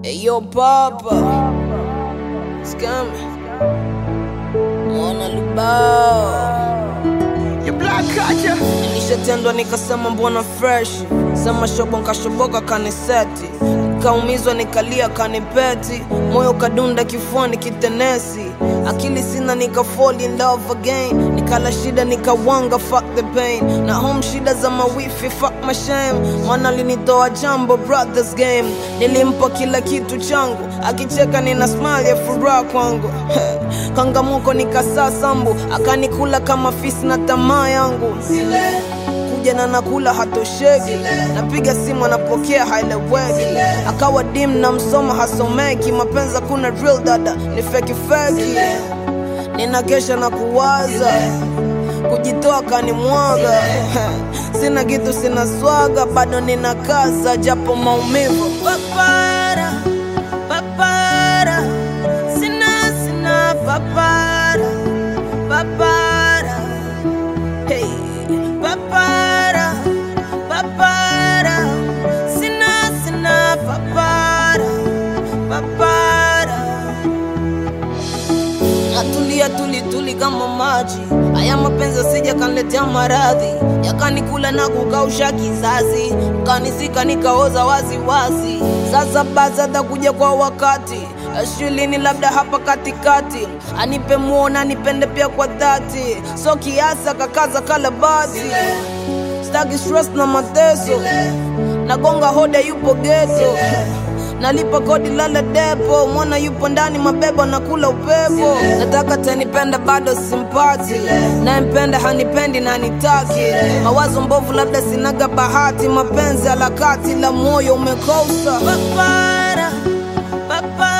Hey, yo, Papa. Scammy. Mwana Lubao. You black culture. Nilishatendwa nikasema mbona fresh sema shobo nkashoboka kaniseti kaumizwa nikalia kanipeti moyo kadunda kifuani kitenesi akili sina nika fall in love again nikala shida nikawanga fuck the pain na home shida za mawifi fuck my shame mwana linitoa jambo brothers game nilimpa kila kitu changu akicheka nina smile ya furaha kwangu kangamuko nikasaa sambu akanikula kama fisi na tamaa yangu kuja na nakula hatosheki napiga simu anapokea haeleweki akawa dim na msoma hasomeki mapenzi kuna real dada ni feki feki nina kesha na kuwaza kujitoa kanimwaga sina kitu sina swaga bado nina kaza japo maumivu papara papara sina sina papara papara hey papara papara sina sina papara papara natulia tuli tuli kama maji haya mapenzi asija kanletea maradhi yakanikula na kukausha kizazi kanizika nikaoza wazi wazi sasa basi atakuja kwa wakati shulini labda hapa katikati anipe muona anipende pia kwa dhati so kiasi akakaza kalabati staki stress na mateso nagonga hoda yupo geto nalipa kodi lala depo mwana yupo ndani mabebo nakula upepo nataka tanipenda bado simpati nayempenda hanipendi na nitaki mawazo mbovu labda sinaga bahati mapenzi alakati la moyo umekosa papara, papara.